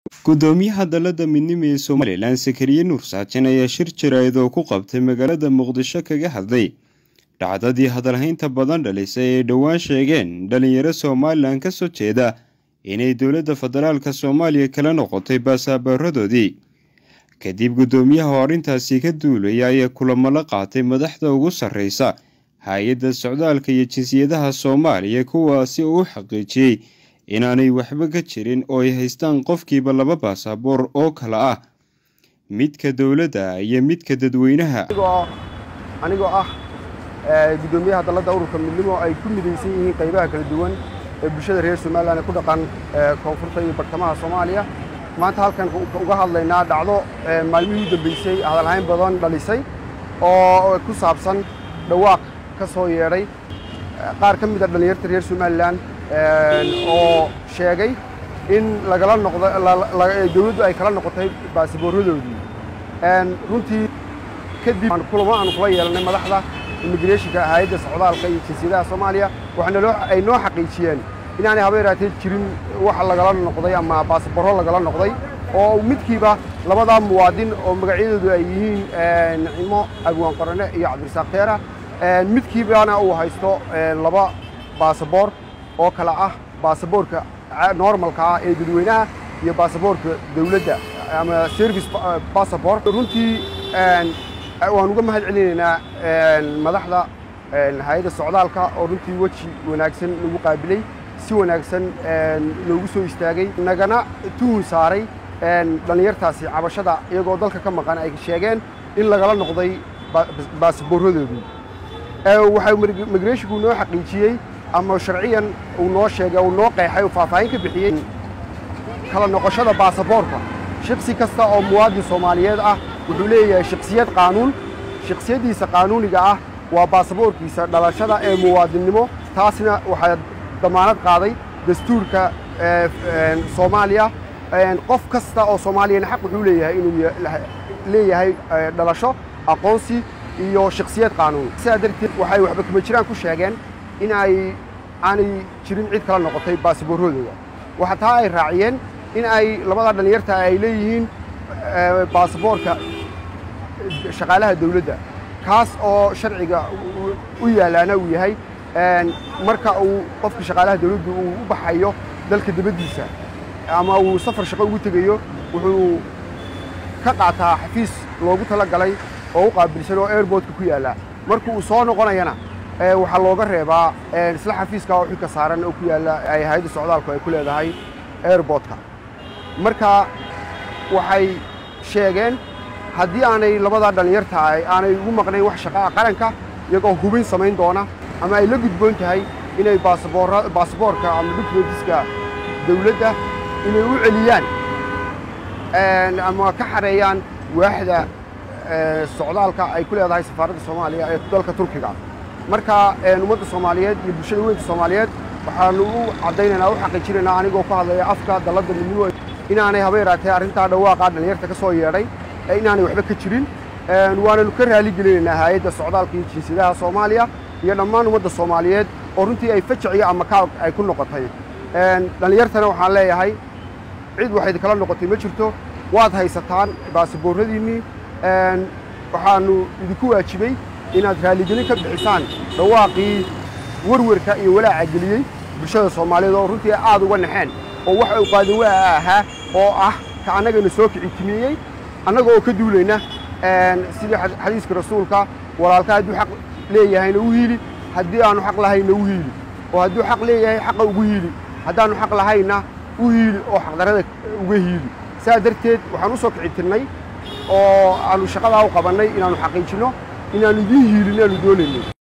gudoomiyaha dalada midnimo ee somalilan sakariye nuur saajan ayaa shir jaraa'id oo ku qabtay magaalada muqdisho kaga hadlay dhacdadii hadalhaynta badan dhalisay ay dhowaan sheegeen dhalinyaro somalilan ka soo jeeda inay dowladda federaalka soomaaliya kala noqotay baasaboorradoodii kadib guddoomiyaha oo arrintaasi ka duulaya ayaa kulamo la qaatay madaxda ugu sarreysa hay-adda socdaalka iyo jinsiyadaha soomaaliya kuwaasi uu xaqiijiyey inaanay waxba ka jirin oo ay haystaan qofkiiba laba baasaboor oo kale ah midka dowladda iyo midka dadweynaha anigoo ah guddoomiyaha dalladda ururka midnimo ay ku midaysan yihiin qaybaha kala duwan ee bulshada reer somalilan ee ku dhaqan koonfurta iyo bartamaha soomaaliya maanta halkan uga hadlaynaa dhacdo maalmihii u dambaysay hadalhayn badan dhalisay oo ku saabsan dhawaaq ka soo yeedhay qaar ka mid a dhallinyarta reer somalilan oo sheegay in lagala noqdo dawladdu ay kala noqotay baasiboorradoodii runtii kadib kulamo aanu kula yeelannay madaxda immigrationka hay-adda socdaalka iyo jinsiyadaha soomaaliya waxaana ay noo xaqiijiyeen inaanay haba yaraatee jirin wax lagala noqday ama baasaboro lagala noqday oo midkiiba labadaa muwaadin oo magacyadoodu ay yihiin nicimo abwaan qorane iyo cabdirasaaq teera midkiibana uu haysto laba baasaboor oo kale ah baasaboorka normalka ah ee dadweynaha iyo baasaboorka dawladda ama service bassabort runtii waan uga mahad celinaynaa madaxda hay-adda socdaalka oo runtii weji wanaagsan nagu qaabilay si wanaagsan noogu soo istaagay nagana tuhun saaray dhallinyartaasi cabashada iyagoo dalka ka maqan ay sheegeen in lagala noqday baasaboorradoodii waxaa migratiinku noo xaqiijiyey ama sharciyan uu noo sheegay uu noo qeexay uu faahfaahin ka bixiyey kala noqoshada baasaboorka shaqsi kasta oo muwaadin soomaaliyeed ah wuxuu leeyahay shaksiyad qaanuun shaksiyaddiisa qaanuuniga ah waa baasaboorkiisa dhalashada ee muwaadinnimo taasna waxaa damaanad qaaday dastuurka soomaaliya qof kasta oo soomaaliyana xaq wuxuu leeyahay inuu leeyahay dhalasho aqoonsi iyo shaksiyad qaanuun sidaa darteed waxay waxba kuma jiraan ku sheegeen in ay aanay jirin cid kala noqotay baasaboorradooda waxa taa ay raaciyeen in ay labada dhallinyarta ay leeyihiin baasaboorka shaqaalaha dawladda kaas oo sharciga u yaalaana uu yahay marka uu qofka shaqaalaha dawladdu uu u baxayo dalka dibaddiisa ama uu safar shaqo ugu tegayo wuxuu ka qaataa xafiis loogu tala galay oo u qaabilsan oo airbortka ku yaalla marka uu soo noqonayana waxaa looga reebaa isla xafiiska oo xilka saaran oo ku yaalla ay hay-adda socdaalku ay ku leedahay airbortka marka waxay sheegeen haddii aanay labadaa dhallinyarta aanay ugu maqnayn wax shaqaa qaranka iyagoo hubin samayn doona ama ay la gudboon tahay inay baasaboorka ama dukumentiska dawladda inay u celiyaan ama ka xareeyaan waaxda socdaalka ay ku leedahay safaaradda soomaaliya ee dalka turkiga marka ummadda soomaaliyeed iyo bulshada weynka soomaaliyeed waxaanu u caddaynaynaa u xaqiijinaynaa anigoo ku hadlaya afka dalladda midnimo inaanay haba yaraatee arrintaa dhawaaqa dhallinyarta ka soo yeedhay inaanay waxba ka jirin waananu ka raali gelinaynaa hay-adda socdaalka iyo jinsiyadaha soomaaliya iyo dhammaan ummadda soomaaliyeed oo runtii ay fajaciyo ama kaab ay ku noqotay dhallinyartana waxaan leeyahay cid wax idinkala noqotay ma jirto waad haysataan baasaboorradiinnii waxaannu idinku waajibay inaad raaligelin ka bixisaan dhawaaqii werwerka iyo walaaca geliyey bulshada soomaaliyeed oo runtii aad uga naxeen oo wax uu qaadin waa ahaa oo ah ka annagana soo kicitimieyey annaga oo ka duulayna sidii xadiiska rasuulka walaalka hadduu xaq leeyahayna u hiili haddii aanu xaq lahayna u hiili oo hadduu xaq leeyahay xaqa ugu hiili haddaannu xaq lahayna u hiili oo xaqdarrada uga hiili saa darteed waxaan u soo kicitirnay oo aanu shaqadaa u qabannay inaannu xaqiijinno inaannu idiin hiilin aanu doonaynay